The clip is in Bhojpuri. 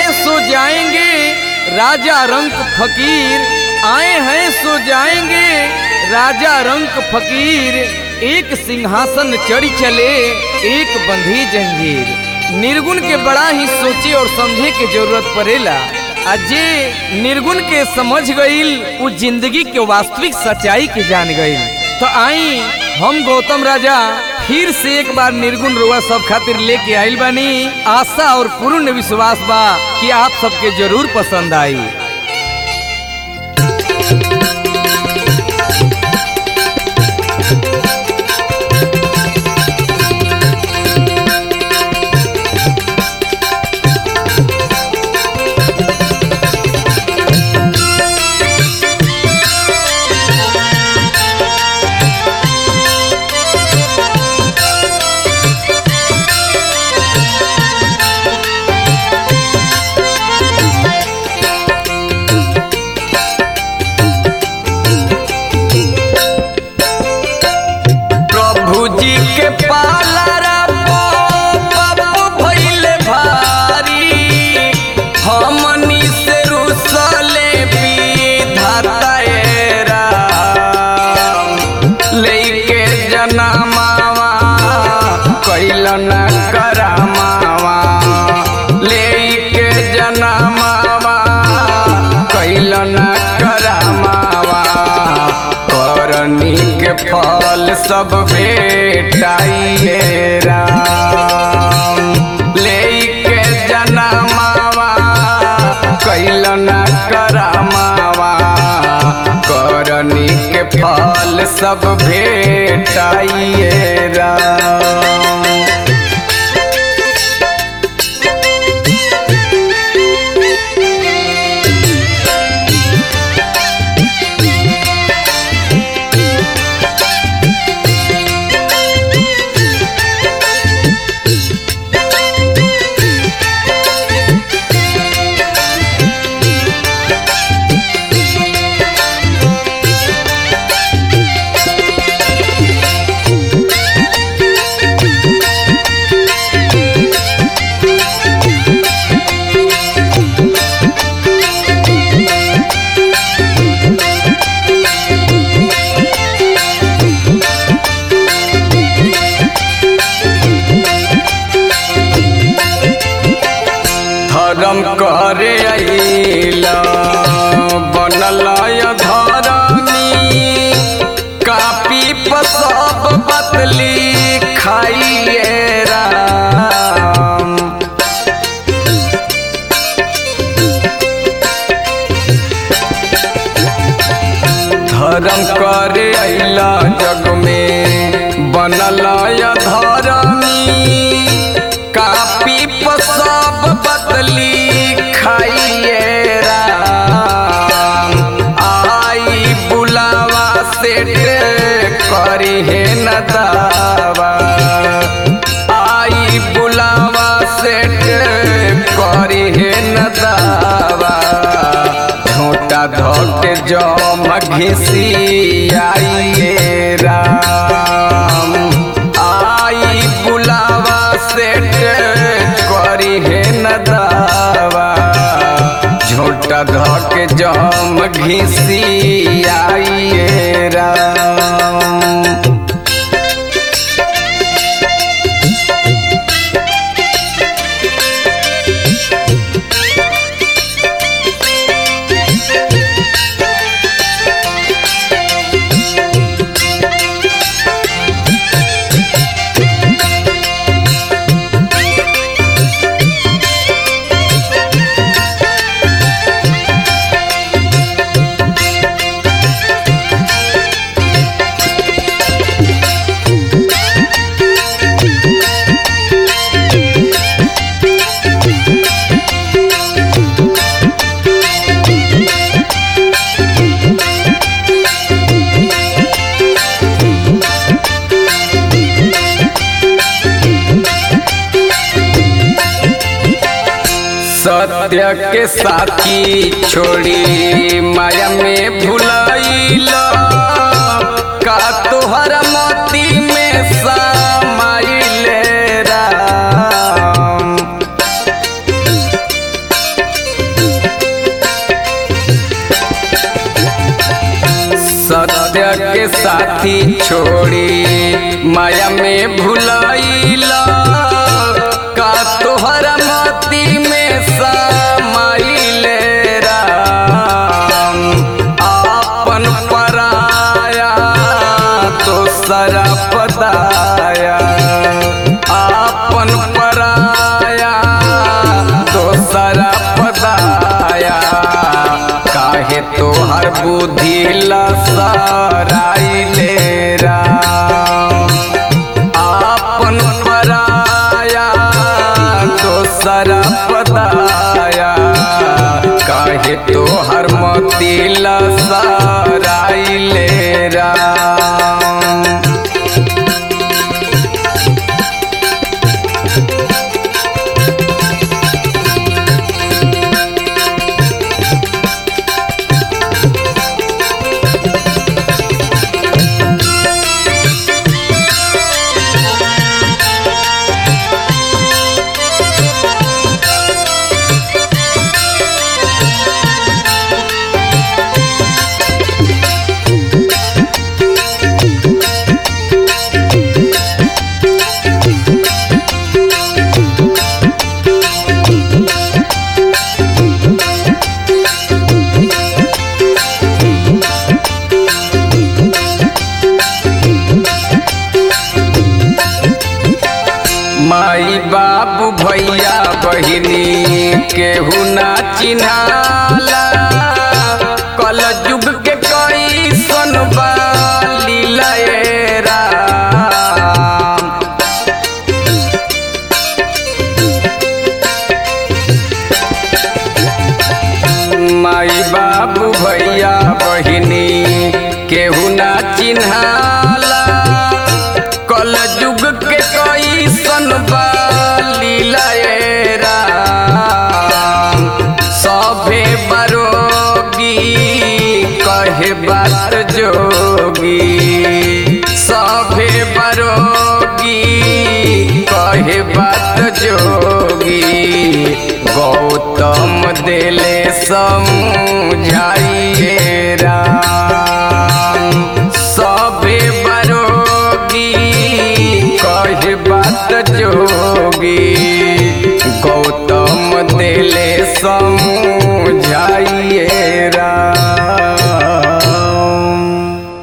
हैं सो जाएंगे राजा रंक फकीर आए हैं सो जाएंगे राजा रंक फकीर एक सिंहासन चढ़ी चले एक बंधी जंजीर निर्गुण के बड़ा ही सोचे और समझे के जरूरत पड़ेला आ जे निर्गुण के समझ गईल उ जिंदगी के वास्तविक सच्चाई के जान गईल तो आई हम गौतम राजा फिर से एक बार निर्गुण रुआ सब खातिर लेके आइल बानी आशा और पूर्ण विश्वास बा कि आप सबके जरूर पसंद आई प्रभु जी के पालरा बाबू भइले भारी हमनी से रुसले विधाता ए राम लेके जनमावा कैलन करमावा लेके जनमावा कैलन करमावा करनी के फल सब भेटाइए राम लेके जनमावा कैलन करमावा करनी के फल सब भेटाइए राम धर्म करे अइला बनल धरमी कापी पर सब बतली खाइए राम धर्म करे अइला जग में बनल धरमी कापी पर सब बदली खाइए राम आई बुलावा सेठ करी है न दावा आई बुलावा सेठ करी है न दावा झोटा धोके जम घिसी आइए राम आई बुलावा सेठ करी है न दावा झोटा धोके जम घिसी आइए राम सत्य के साथी छोड़ी माया में भुलाइल का तोहर मोती में समाइल राम के साथी छोड़ी माया में भुलाइला का तोहरा मती में समाइले राम आपन पराया तो सरपदाया आपन पराया तो सरपदाया काहे तोहर बुद्धि लसराइले राम आपन पराया दोसर पदाया काहे तोहर मती लसराइले राम माई बाबू भैया बहिनी केहू ना चिन्हाला कल युग के कई सोनबा लीलाए राम माई बाबू भैया बहिनी केहू ना चिन्हाला कल युग के कई सन लीलाए राम सभे बरोगी कहे बात जोगी सभे बरोगी कहे बात जोगी गौतम दिले समझाइए राम सभे बरोगी कहे बात जोगी गौतम दिले सम